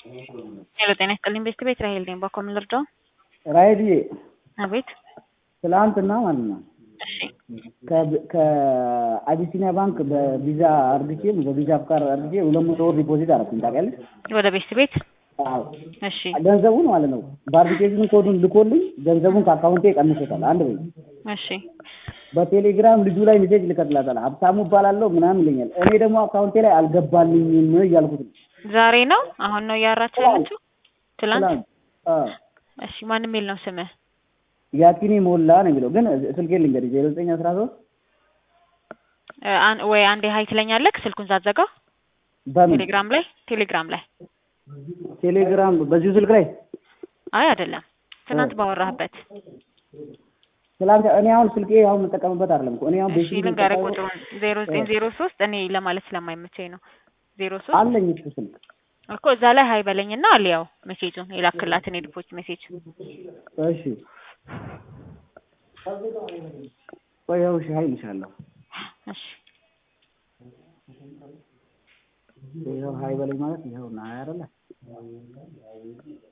ሄሎ ጤና ይስጥልኝ ቤስት ቤት ራሄል ነኝ። በኮም ልርዳው? ራሄልዬ አቤት። ትላንትና ማለት ነው እሺ ከ- ከአቢሲኒያ ባንክ በቪዛ አርግቼ በቪዛ ፍቃድ አርግቼ ሁለት መቶ ብር ዲፖዚት አደረኩኝ ታውቂያለሽ? ወደ ቤስት ቤት አዎ እሺ ገንዘቡን ማለት ነው በአፕሊኬሽን ኮዱን ልኮልኝ ገንዘቡን ከአካውንቴ ቀንሶታል። አንድ በይ እሺ በቴሌግራም ልጁ ላይ ሜሴጅ ልከትላታል ሀብታሙ እባላለሁ ምናምን ይለኛል። እኔ ደግሞ አካውንቴ ላይ አልገባልኝም እያልኩት ነው። ዛሬ ነው አሁን ነው እያወራችሁ ያለችው? ትላንት ትላንት አዎ እሺ ማን የሚል ነው ስምህ? ያኪኒ ሞላ ነው የሚለው ግን ስልኬን ልንገርሽ ዜሮ ዘጠኝ አስራ ሶስት እ አን- ወይ አንዴ ሀይ ትለኛለህ ስልኩን ሳትዘጋ በምን ቴሌግራም ላይ ቴሌግራም ላይ ቴሌግራም በዚሁ ስልክ ላይ አይ አይደለም ትናንት ባወራህበት ትላንት እኔ አሁን ስልኬ አሁን የምጠቀምበት አይደለም እኮ እኔ አሁን እሺ ቤት ልንገርህ ቁጥሩን ዜሮ ዘጠኝ ዜሮ ሶስት እኔ ለማለት ስለማይመቸኝ ነው ዜሮ ሶስት አለኝ እሱ ስልክ እኮ እዛ ላይ ሀይ በለኝና አልያው ሜሴጁን የላክላትን የዲፖች ሜሴጅ እሺ ቆይ ያው እሺ ሀይል ይሻለሁ እሺ ይኸው ሀይ በለኝ ማለት ይኸውና ሀይ አይደለ